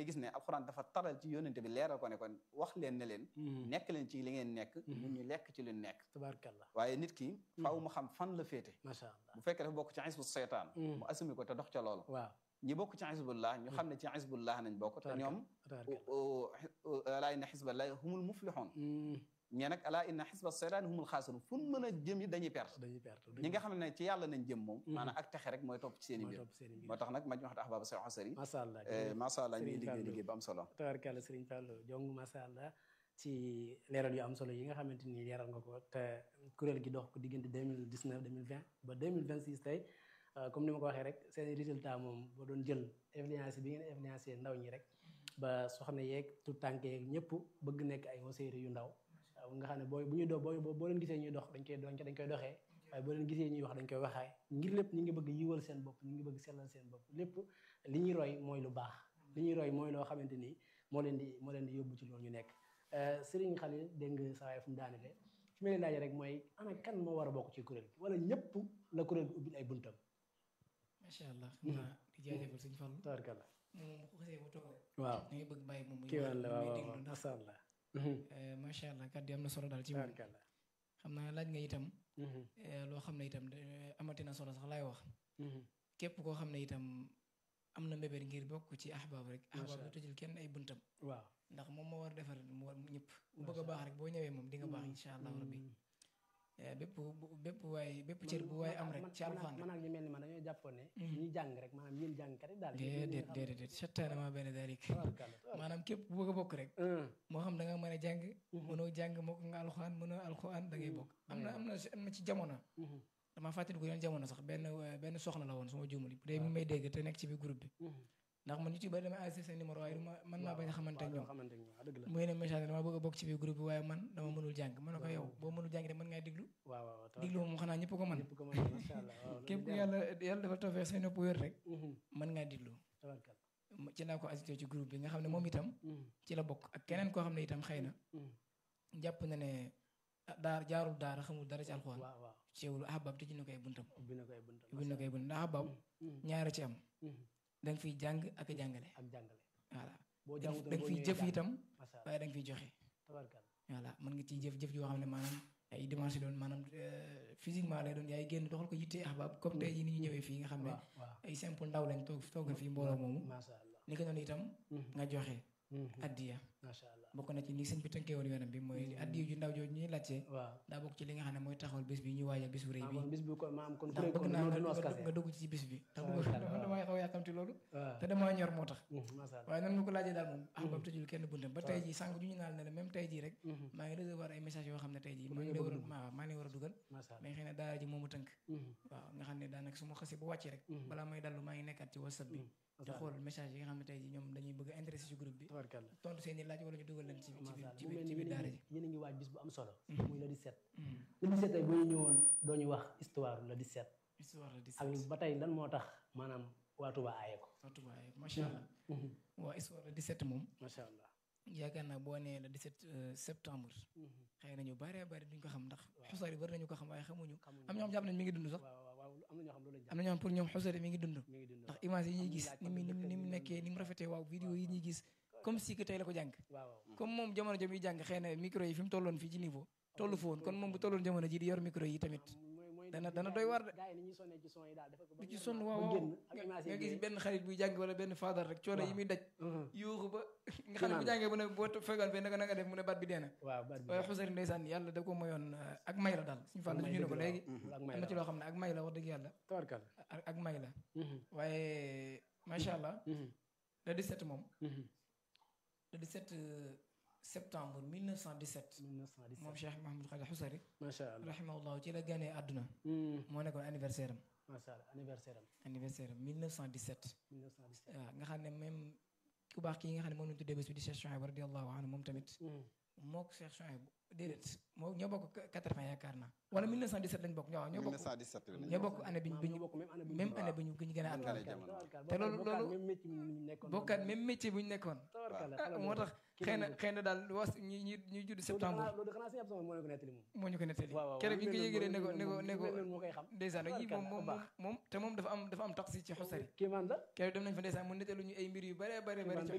gis ne alxuraan dafa taral ci yónnente bi leeral ko ne kon wax leen ne leen nekk leen ci li ngeen nekk ñun ñu lekk ci lu nekk tabaarkalla waaye nit ki faaw mu xam fan la féete macha allah bu fekkee dafa bokk ci xisbu seytaan mu assumi ko te dox ca loolu waaw ñi bokk ci xisbullah ñu xam ne ci xisbullah nañ bokk te ñoom alaa inna xisballahi humul muflixoon ñee nag alaa inna xisba seytaan humul xaasirun fu mën a jëm yi dañuy perte dañuy perte ñi nga xam ne ci yàlla nañ jëm moom maanaam ak texe rek mooy topp ci seen i mooy mbir topp seen i mbir moo tax nag maj waxta ahbaba say xasari macha allah macha allah ñuy Serigne liggéey Fallou. liggéey bu am solo tabaarkalla Serigne Fallou jong macha allah ci leeral yu am solo yi nga xamante ni leeral nga ko te kuréel gi dox ko diggante 2019 2020 ba 2026 tey euh, comme ni ma ko waxee rek seen résultat moom boo doon jël influence bi ngeen influencé ndaw ñi rek ba soxna yeeg tout tànk yeeg ñëpp bëgg nekk ay waseere yu ndaw waaw nga xam ne booy bu ñuy dox boo boo leen gisee ñuy dox dañ koy dañ koy doxee waaye boo leen gisee ñuy wax dañ koy waxaay ngir lépp ñu ngi bëgg yiwal seen bopp ñu ngi bëgg sellal seen bopp lépp li ñuy roy mooy lu baax li ñuy roy mooy loo xamante ni moo leen di moo leen di yóbbu ci loolu ñu nekk Serigne Khalil dégg nga saa waay fu mu daanele fi ma leen laajee rek mooy ana kan moo war a bokk ci kuréel gi wala ñëpp la kuréel gi ubbil ay buntam macha allah xam naa di jaajëfal sëñ Fallu tabarkalla moom bu xasee ba toog rek waaw da ngay bëgg bàyyi moom muy kii wàll muy waaw déglu waaw ndax macha allah eh, macha allah kàddu yi am na solo daal ci moom tabarkalla xam naa laaj nga itam eh, loo xam ne itam de- amati na solo sax laay wax képp koo xam ne itam am na mbébét ngir bokk ci ahbaab rek Macha ahbaab Allah. du tëjul kenn ay buntam waaw ndax moom moo war a defar mu war ñëpp bu bëgg a baax rek boo ñëwee moom di nga baax insha allah rabbi Eh, bépp bu- bépp waay bépp cër bu waay am rek ci alxuraan man ak ñu mel ni man dañoo jàppoon ne ñi jàng rek maanaam yéen jàngkat yi daal déedéet déedéet déedéet settaane maa benn daalik tabarkalla maanaam képp bu bëgg a bokk rek tabarkalla moo xam da nga mën a jàng mënoo jàng moo ko nga alxuraan mënoo alxuraan da ngay bokk am na am na am na ci jamono dama fàttali ko yoon jamono sax benn euh, benn soxna la woon su ma juumali bu dee mi may dégg te nekk ci biir groupe bi ndax man ñu ci bëri damay enregistré seen numéro waaye du ma mën naa bañ a xamante ak ñoom xamante ak ñoom waaw dëgg la muy ne message dama bëgg a bokk ci biir groupe bi waaye man dama mënul jàng mën na ko yow boo mënul jàng de mën ngaa diglu waaw waaw tabarkalla diglu moom xanaa ñëpp ko mën ñëpp ko mën macha allah waaw képp ku yàlla yàlla dafa toofee say nopp wér rek Mhm. mën ngaa diglu tabarkalla Ma- ci laa ko ajouté ci groupe bi nga xam ne moom itam Mhm. ci la bokk ak keneen koo xam ne itam xëy na Mhm. jàpp na ne ah, daar jaarul daara xamul dara ci alxuraan waaw waaw ceewul ahbab tëj na ko ay buntam ubbi na ko ay buntam ubbi na ko ay buntam ndax ahbab Mhm. ñaara ci am Mhm. da nga fiy jàng ak a jàngale ak jàngale voilà boo da jàngutoon nga boo fiy ñëwee jëf jàng. itam macha allah waaye da nga fiy joxe tabarkalla voilà mën nga ciy jëf jëf yoo xam ne maanaam ay dimanche doon maanaam euh, physiquement lay doon yaay génn doxal ko yittee ahbab comme tey jii ni ñu ñëwee fii nga xam ne waaw waaw ay simple ndaw lañ toog toogal fii mbooloo moomu macha allah ni ko noonu itam Mhm. nga joxe Mhm. addiya macha allah bokk na ci ni sëñ bi tënkee woon yoonam bi mooy addiya ju ndaw jooju ñuy laajte waaw daa bokk ci li nga xam ne mooy taxawal bis bi ñuy waajal bis bu rëy ah bi kon bis bi kon maam kon ndax kuréel bëgg kon naa noonu nga du noos nga- kase nga dugg ci bis bi ndax waaw, bëgg waaw, man waaw. damay xaw a yàkkamti loolu waaw te damaa ñor moo tax Mhm. macha allah waaye nan nga ko laajee daal moom ahbab tëjul kenn buntam ba tey jii sànq ju ñu naan ne la même tey jii rek Mhm. maa ngi recevoir ay message yoo xam ne tey jii Pour maa ngi nga leen war bëgg a maa maa ngi leen war a dugal macha allah mais xëy na daara ji moomu tënk Mhm. waaw nga xam ne daanaka su ma xasee bu wàccee rek Mhm. balaa may dallu maa ngi nekkaat ci whatsapp bi di macha allah xool message yi nga xam ne tey jii ñoom dañuy bëgg a intéressé ci groupe bi tabarkalla tontu seen i laaj wala ñu dugal leen ci ci macha biir allah ci mu biir mel ci ni biir yéen a daara ngi ji yéen a ngi waaj bis bu am solo Mhm. muy le 17 Mhm. le 17 tey boo ñu ñëwoon doo ñu wax histoire le 17 histoire la di ak ba tey lan moo tax maanaam waa Touba aaye ko surtout waaye macha allah Mhm. waa histoire la 17 moom macha allah yaakaar naa boo nee le 17 euh, septembre Mhm. xëy na ñu bare bari duñ ko xam ndax xusari bari nañu ko xam waaye xamuñu xamuñu am ñoo xam jàpp nañ mi ngi dund sax waaw waaw waaw am na ñoo xam loolu lañ am na ñoo xam pour ñoom xusari mi ngi dund mi ngi dund ndax image yi ñuy Am gis laaj ni am mu ni mu dëkk ni mu bi nekkee ni mu rafetee waaw vidéo yi ñuy gis comme si que tey la ko jàng waaw waaw comme moom jamono jëm yi jàng xëy na micro yi fi mu tolloon fii ci niveau tollu fa woon kon moom bu tolloon jamono ji di yor micro yi tamit mooy mooy dana- gars dana yi- doy waar de. gars yi ni ñuy sonnee ci son yi daal dafa ko ba du ci ñor sonn ba waaw waaw génn ak nga image nga yi gis génn. benn xarit buy jàng wala benn faadar rek coono yi Waaw. muy daj Mhm. yuuxu ba nga xam ne bu Kiimaan. jàngee bu ne boo fegal fee naka naka def mu ne baat bi dee na waaw baat bi waaye xusari ndeysaan yàlla da ko mayoon euh, ak may la daal suñu fàll may ñu ne ko dëgg la, léegi waaw. ak am may na la ci loo xam ne ak may la wax dëgg yàlla tabarkal ak ak may la Mhm. waaye macha allah Mhm. le 17 moom Mhm. le 17 euh, septembre 1917 moom 1917 Cheikh Mahamadou Khalil Xusari macha allah rahimahullah ci la ganee àdduna Mhm. moo nekkoon anniversaire am macha allah anniversaire am anniversaire am 1917 1917 waaw nga xam ne même ku baax kii nga xam ne moom lañu tuddee bés bi di Cheikh Chouaib radiallahu anhu moom tamit Mhm. moo ko Cheikh Chouaib déedéet moo ñoo bokk 80 yaakaar naa wala 1917 lañ bokk ñoo ñoo bokk 1917 bi ñoo bokk année bi ñu maam bi ñoo ñu bokk même année bu ñu même judd. année bi ñu bi ñu gën a àdduna Tabarkalla jamono. tabarkal te loolu- bokkaat loolu- même métier mi ñu nekkoon bokkaat même métier bu ñu nekkoon tabarkal ah moo tax xëy na xëy na daal was ñi ñi ñuy judd septembre loolu xanaa sëñ Abdou moo leen ko nettali moom moo ñu ko nettali waaw waaw keroog bi ñu ko lu mel yëgalee ne ko noonu ne ko moom- ne ko lu mel noonu moo koy xam ndeysaan yi moom Tabarkalla, moom ku baax. moom te moom dafa am dafa am tax si ci xusari kii man la keroog dem nañ fa ndeysaan mu nettalu ñu ay mbir yu bare bare bare Kéemaan ci